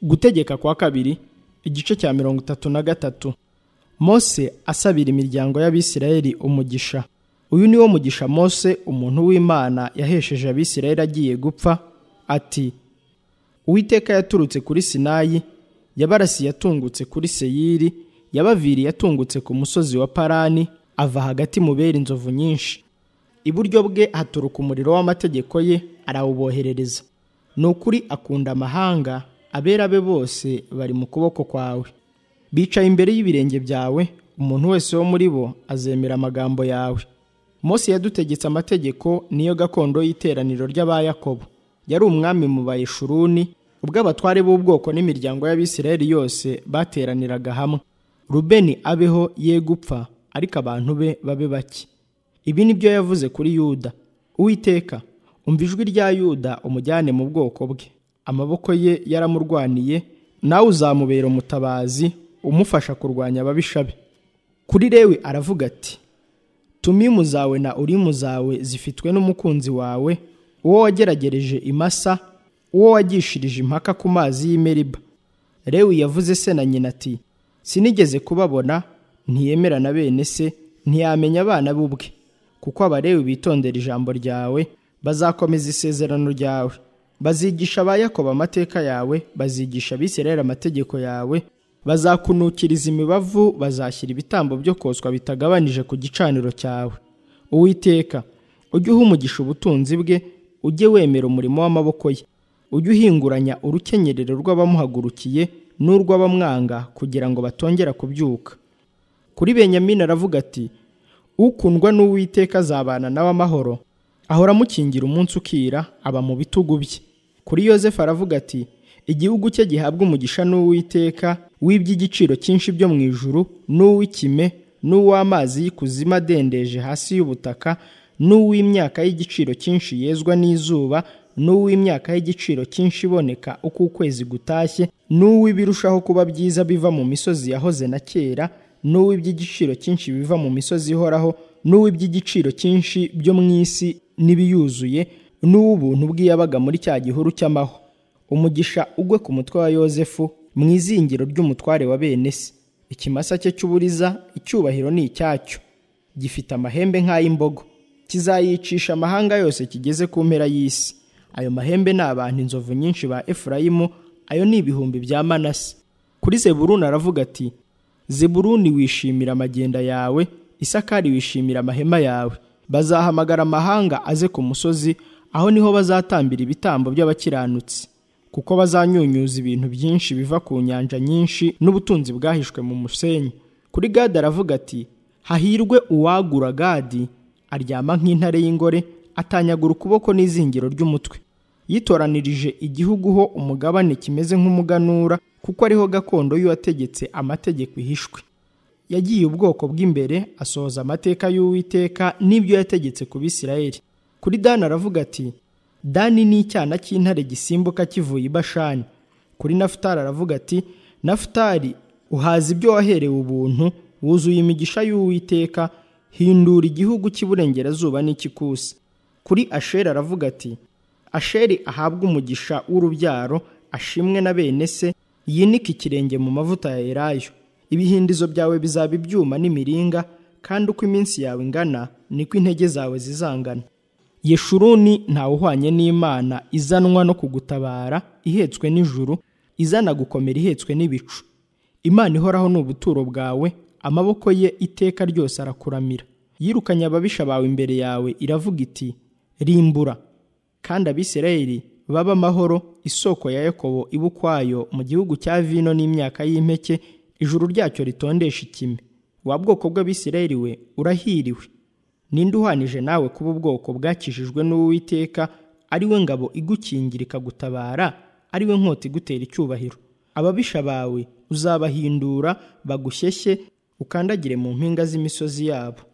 gutegeka kwa kabiri igice cya mirongo itatu na gatatu mose asabira imiryango y'abisirayeli umugisha uyu ni wo mugisha mose umuntu w'imana yahesheje abisirayeli agiye gupfa ati uwiteka yaturutse kuri sinayi yabarasi yatungutse kuri seyiri yabaviriye yatungutse ku musozi wa parani ava hagati mu bera inzovu nyinshi iburyo bwe haturuka umuriro w'amategeko ye arawuboherereza ni ukuri akunda amahanga abera be bose bari mu kuboko kwawe bicaye imbere y'ibirenge byawe umuntu wese wo muri bo azemera amagambo yawe Mose yadutegetse amategeko niyo gakondo y'iteraniro ry'abayakobo yari umwami mu bayishuruni ubwo abatware b'ubwoko n'imiryango y'abisirayeli yose bateraniraga hamwe rubeni abeho ye gupfa ariko abantu be babe bake ibi ni byo yavuze kuri yuda uwiteka umva ijwi rya yuda umujyane mu bwoko bwe amaboko ye yaramurwaniye nawe uzamubera umutabazi umufasha kurwanya ababisha be kuri rewe aravuga ati tumimu zawe na urimu zawe zifitwe n'umukunzi wawe uwo wageragereje imasa uwo wagishirije impaka ku mazi y'imeriba rewe yavuze se na nyina ati sinigeze kubabona ntiyemera na bene se ntiyamenya abana b'ubwe kuko abarewe bitondera ijambo ryawe bazakomeza isezerano ryawe bazigisha abayakoba amateka yawe bazigisha abisirayeli amategeko yawe bazakunukiriza imibavu bazashyira ibitambo byo koswa bitagabanije ku gicaniro cyawe uwiteka ujye uha umugisha ubutunzi bwe ujye wemera umurimo w'amaboko ye ujye uhinguranya urukenyerero rw'abamuhagurukiye n'urw'abamwanga kugira ngo batongera kubyuka kuri benyamini aravuga ati ukundwa n'uwiteka azabana nawe amahoro ahora amukingira umunsi ukira aba mu bitugu bye kuri yosefu aravuga ati igihugu cye gihabwa umugisha n'uwiteka w'iby'igiciro cyinshi byo mu ijuru n'uw'ikime n'uw'amazi y'ikuzimu adendeje hasi y'ubutaka n'uw'imyaka y'igiciro cyinshi yezwa n'izuba n'uw'imyaka y'igiciro cyinshi iboneka uko ukwezi gutashye n'uw'ibirushaho kuba byiza biva mu misozi yahoze na kera n'uw'iby'igiciro cyinshi biva mu misozi ihoraho n'uw'iby'igiciro cyinshi byo mu isi n'ibiyuzuye n'uw'ubuntu bw'iyabaga muri cya gihuru cy'amaho umugisha ugwe ku mutwe wa yosefu mu izingiro ry'umutware wa bene se ikimasa cye cy'uburiza icyubahiro ni icyacyo gifite amahembe nk'ay'imbogo kizayicisha amahanga yose kigeze ku mpera y'isi ayo mahembe ni abantu inzovu nyinshi ba efurayimu ayo ni ibihumbi bya manase kuri zeburuni aravuga ati zeburuni wishimira amagenda yawe isakari wishimira amahema yawe bazahamagara amahanga aze ku musozi aho niho bazatambira ibitambo by'abakiranutsi kuko bazanyunyuza ibintu byinshi biva ku nyanja nyinshi n'ubutunzi bwahishwe mu musenyi kuri gadi aravuga ati hahirwe uwagura gadi aryama nk'intare y'ingore atanyagura ukuboko n'izingiro ry'umutwe yitoranirije igihugu ho umugabane kimeze nk'umuganura kuko ariho gakondo y'uwategetse amategeko ihishwe yagiye ubwoko bw'imbere asohoza amateka y'uwiteka n'ibyo yategetse ku bisirayeli kuri dani aravuga ati dani ni icyana cy'intare gisimbuka kivuye i bashani kuri nafutari aravuga ati nafutari uhaza ibyo waherewe ubuntu wuzuye imigisha y'uwiteka hindura igihugu cy'iburengerazuba n'ikikusi kuri asheri aravuga ati asheri ahabwe umugisha w'urubyaro ashimwe na bene se yinike ikirenge mu mavuta ya elayo ibihindizo byawe bizaba ibyuma n'imiringa kandi uko iminsi yawe ingana niko intege zawe zizangana yeshuruni ntawuhwanye n'imana izanwa no kugutabara ihetswe n'ijuru izana gukomera ihetswe n'ibicu imana ihoraho ni ubuturo bwawe amaboko ye iteka ryose arakuramira yirukanye ababisha bawe imbere yawe iravuga iti rimbura kandi abisirayeli baba amahoro isoko ya yakobo iba ukwayo mu gihugu cya vino n'imyaka y'impeke ijuru ryacyo ritondesha ikime wa bwoko bw'abisirayeli we urahiriwe ninde uhanije nawe kuba ubwoko bwakijijwe n'uwiteka ari we ngabo igukingira ikagutabara ari we nkota igutera icyubahiro ababisha bawe uzabahindura bagushyeshye ukandagire mu mpinga z'imisozi yabo